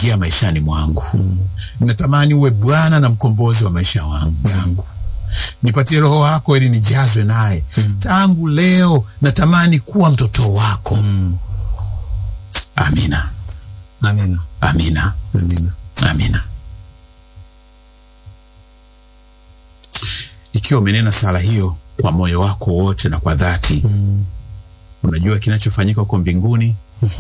ingia maishani mwangu. Natamani uwe Bwana na mkombozi wa maisha wangu yangu. Nipatie Roho wako ili nijazwe naye. Tangu leo natamani kuwa mtoto wako. Amina, Amina. amina, Amina. amina. Ikiwa umenena sala hiyo kwa moyo wako wote na kwa dhati, unajua kinachofanyika huko mbinguni.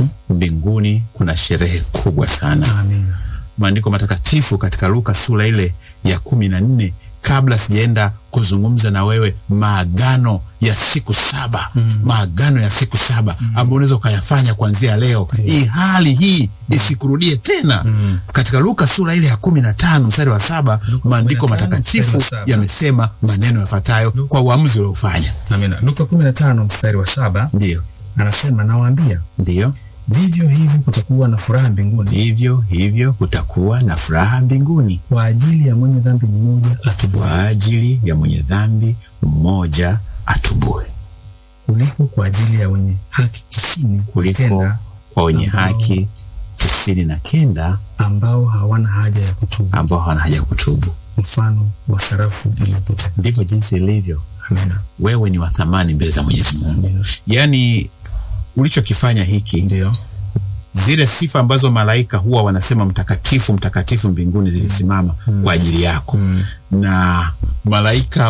Mbinguni kuna sherehe kubwa sana. Amina. Maandiko matakatifu katika Luka sura ile ya kumi na nne kabla sijaenda kuzungumza na wewe maagano ya siku saba maagano ya siku saba ambayo unaweza ukayafanya kuanzia leo hii hali hii isikurudie tena katika Luka sura ile ya kumi na tano mstari wa saba maandiko 15 matakatifu mstari wa saba. yamesema maneno yafuatayo kwa uamuzi uliofanya Amina. Luka 15 mstari wa saba ndiyo anasema nawaambia, ndiyo vivyo hivyo kutakuwa na furaha mbinguni hivyo hivyo kutakuwa na furaha mbinguni kwa ajili ya mwenye dhambi mmoja atubu kwa ajili ya mwenye dhambi mmoja atubue kuliko kwa ajili ya wenye haki tisini kuliko kenda kwa wenye ambao- haki tisini na kenda ambao hawana haja ya kutubu, ambao hawana haja ya kutubu. mfano wa sarafu iliyopotea. Ndivyo jinsi ilivyo. Amina. Wewe ni wa thamani mbele za Mwenyezi Mungu. Amina. Yaani ulichokifanya hiki, Ndio. zile sifa ambazo malaika huwa wanasema mtakatifu mtakatifu mbinguni zilisimama kwa ajili yako, na malaika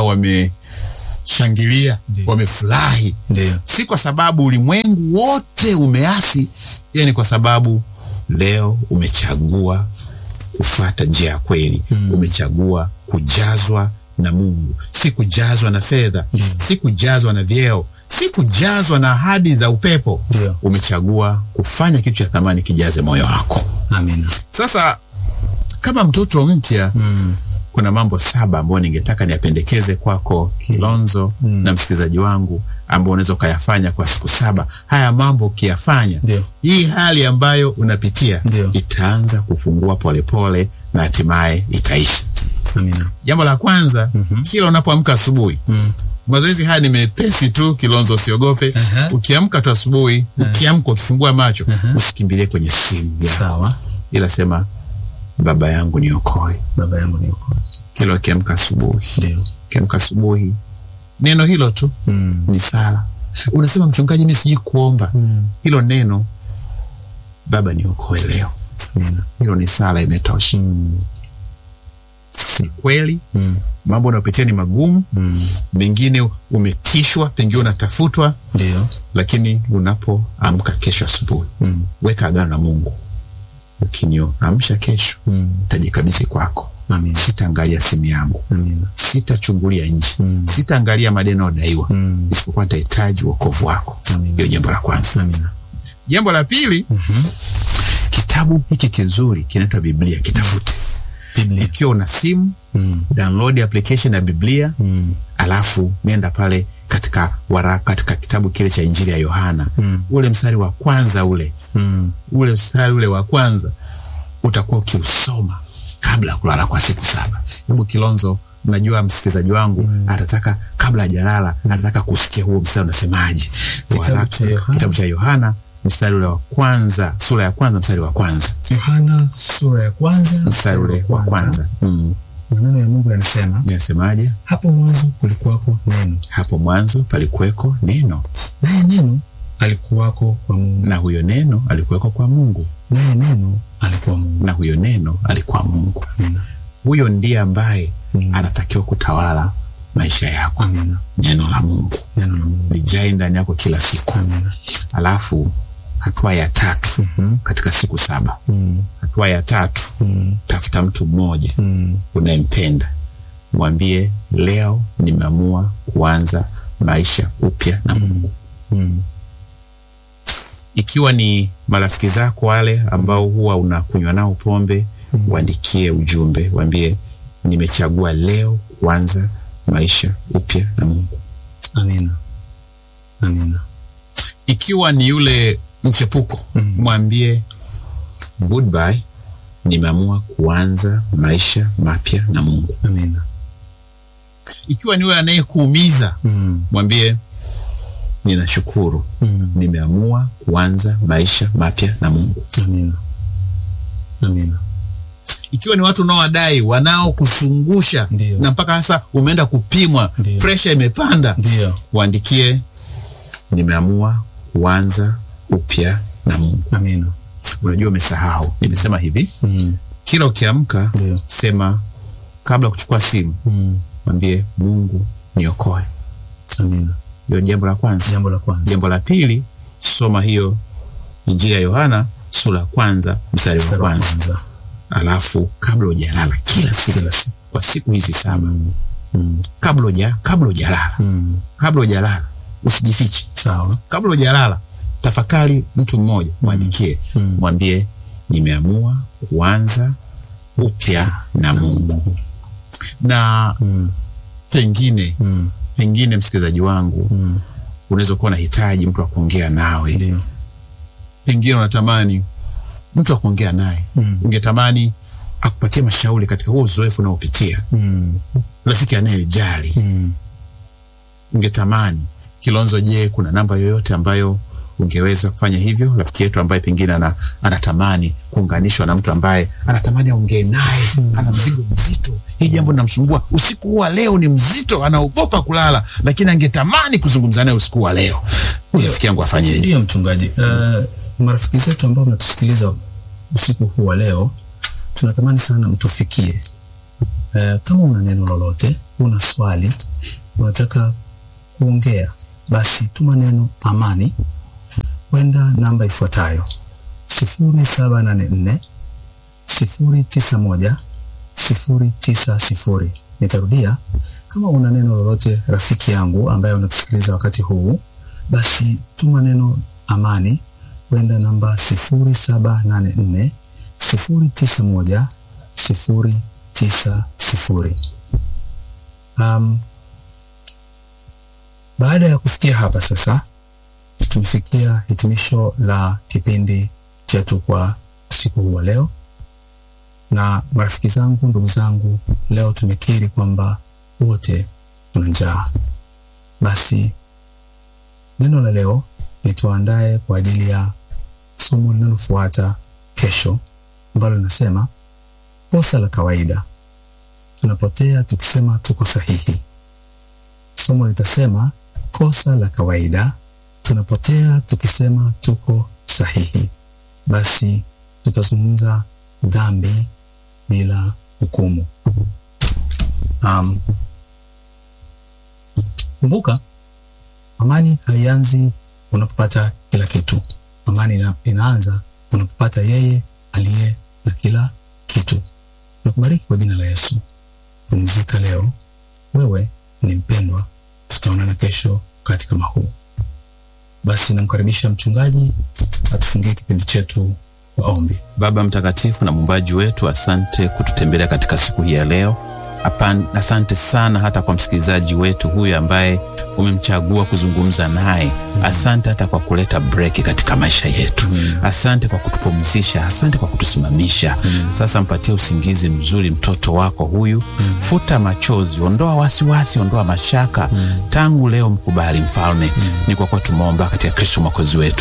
wameshangilia, Ndiyo. wamefurahi Ndio. si kwa sababu ulimwengu wote umeasi, ila ni kwa sababu leo umechagua kufata njia ya kweli. Umechagua kujazwa na Mungu, si kujazwa na fedha, si kujazwa na vyeo, si kujazwa na ahadi za upepo. Ndio. Umechagua kufanya kitu cha thamani kijaze moyo wako. Amina. Sasa kama mtoto mpya Mm. kuna mambo saba ambayo ningetaka niyapendekeze kwako Kilonzo na msikilizaji wangu, ambao unaweza ukayafanya kwa siku saba. Haya mambo ukiyafanya, Ndio. hii hali ambayo unapitia Ndio. itaanza kupungua polepole na hatimaye itaisha. Amina. Jambo la kwanza, kila unapoamka asubuhi mazoezi haya ni mepesi tu, Kilonzo, usiogope. Aha. Ukiamka tu asubuhi, ukiamka ukifungua macho, usikimbilie kwenye simu yako, Sawa. ila sema baba yangu niokoe. Baba yangu niokoe. Kila ukiamka asubuhi Ndio. ukiamka asubuhi, neno hilo tu Mm. ni sala. Unasema mchungaji, mimi sijui kuomba. Mm. Hilo neno baba niokoe leo, Amina. hilo ni sala, imetosha. Mm. Si kweli Mm. mambo unayopitia ni magumu, Mm. mengine umetishwa, pengine unatafutwa, Ndio. lakini unapoamka kesho asubuhi, Mm. weka agano na Mungu. Ukiniamsha kesho, Mm. nitajikabidhi kwako, Amina. sitaangalia simu yangu, Amina. sitachungulia nje, Mm. sitaangalia madeni odaiwa, Mm. isipokuwa nitahitaji wokovu wako. Amina. Hiyo jambo la kwanza. Amina. Jambo la pili, kitabu hiki kizuri kinaitwa Biblia, kitafute. Biblia. Ikiwa una simu, Mm. download application ya Biblia, Mm. alafu nenda pale katika waraka, katika kitabu kile cha Injili ya Yohana, Mm. ule mstari wa kwanza ule Mm. ule mstari ule wa kwanza utakuwa ukiusoma kabla ya kulala kwa siku saba. Hebu Kilonzo, najua msikilizaji wangu atataka kabla hajalala, atataka kusikia huo mstari unasemaje. Kitabu Waraka- cha Yohana. Kitabu cha Yohana mstari ule wa kwanza, sura ya kwanza mstari wa kwanza, Yohana sura ya kwanza mstari ule wa kwanza. Mm. Maneno ya Mungu yanasema, Inasemaje? hapo mwanzo kulikuwako neno, Hapo mwanzo palikuweko neno, naye neno alikuwako kwa Mungu, na huyo neno alikuweko kwa Mungu, naye neno alikuwa Mungu. na huyo neno alikuwa Mungu. Amina. Huyo ndiye ambaye Mm. anatakiwa kutawala maisha yako. Amina. Neno la Mungu Neno la Mungu. lijae ndani yako kila siku. Amina. Alafu hatua ya tatu Mhm. katika siku saba, Mm. hatua ya tatu, Mm. tafuta mtu mmoja Mm. unayempenda, mwambie leo nimeamua kuanza maisha upya na Mungu. Mm. Ikiwa ni marafiki zako wale ambao huwa unakunywa nao pombe, waandikie ujumbe, waambie nimechagua leo kuanza maisha upya na Mungu. Amina. Amina. Ikiwa ni yule mchepuko, Mm. mwambie goodbye, nimeamua kuanza maisha mapya na Mungu. Amina. Ikiwa ni yule anayekuumiza, Mm. mwambie ninashukuru, Mm. nimeamua kuanza maisha mapya na Mungu. Amina. Amina. ikiwa ni watu unaowadai wanaokuzungusha Ndio. na mpaka sasa umeenda kupimwa Ndio. presha imepanda Ndio. waandikie nimeamua kuanza upya na mungu Amina. unajua umesahau nimesema hivi Mm. kila ukiamka Ndio. sema kabla ya kuchukua simu Mm. mwambie mungu niokoe Amina. hiyo ni jambo la kwanza Jambo la kwanza. jambo la pili soma hiyo injili ya yohana sura ya kwanza mstari wa Mstari wa kwanza kwanza. alafu kabla hujalala kila siku Kila siku. kwa siku hizi saba Mm. kabla uja kabla hujalala Mm. kabla hujalala usijifiche Sawa. kabla hujalala tafakari mtu mmoja mwandikie Mm. mwambie nimeamua kuanza upya na mungu na Mm. pengine Mm. pengine msikilizaji wangu Mm. unaweza kuwa unahitaji mtu wa kuongea nawe Ndio. pengine unatamani mtu wa kuongea naye Mm. ungetamani akupatie mashauri katika huo uzoefu unaopitia Mm. rafiki anayejali Mm. ungetamani kilonzo je kuna namba yoyote ambayo ungeweza kufanya hivyo rafiki yetu ambaye pengine ana, anatamani kuunganishwa na mtu ambaye anatamani aongee naye ana mzigo mzito hii jambo linamsumbua usiku huu wa leo ni mzito anaogopa kulala lakini angetamani kuzungumza naye usiku wa leo Huyu rafiki yangu afanyeje Ndiyo mchungaji. Uh, marafiki zetu ambao mnatusikiliza usiku huu wa leo, tunatamani sana mtufikie. Uh, kama una neno lolote, una swali, unataka kuongea, basi tuma neno amani kwenda namba ifuatayo sifuri saba nane nne sifuri tisa moja sifuri tisa sifuri. Nitarudia, kama una neno lolote rafiki yangu ambaye unatusikiliza wakati huu basi tuma neno amani kwenda namba sifuri saba nane nne sifuri tisa moja sifuri tisa sifuri. Um, baada ya kufikia hapa sasa, tumefikia hitimisho la kipindi chetu kwa siku huu wa leo, na marafiki zangu, ndugu zangu, leo tumekiri kwamba wote tuna njaa. Basi neno la leo lituandae kwa ajili ya somo linalofuata kesho, ambalo linasema kosa la kawaida, tunapotea tukisema tuko sahihi. Somo litasema kosa la kawaida, tunapotea tukisema tuko sahihi. Basi tutazungumza dhambi bila hukumu. Um, kumbuka amani haianzi unapopata kila kitu. Amani ina, inaanza unapopata yeye aliye na kila kitu. Nakubariki kwa jina la Yesu. Pumzika leo, wewe ni mpendwa. Tutaonana kesho wakati kama huu. Basi namkaribisha mchungaji atufungie kipindi chetu kwa ombi. Baba mtakatifu na muumbaji wetu, asante kututembelea katika siku hii ya leo. Apan, asante sana hata kwa msikilizaji wetu huyu ambaye umemchagua kuzungumza naye. Asante hata kwa kuleta breki katika maisha yetu. Asante kwa kutupumzisha, asante kwa kutusimamisha. Sasa mpatie usingizi mzuri mtoto wako huyu. Futa machozi, ondoa wasiwasi, ondoa mashaka. Tangu leo mkubali mfalme. Ni kwa kuwa tumeomba katika Kristo mwokozi wetu,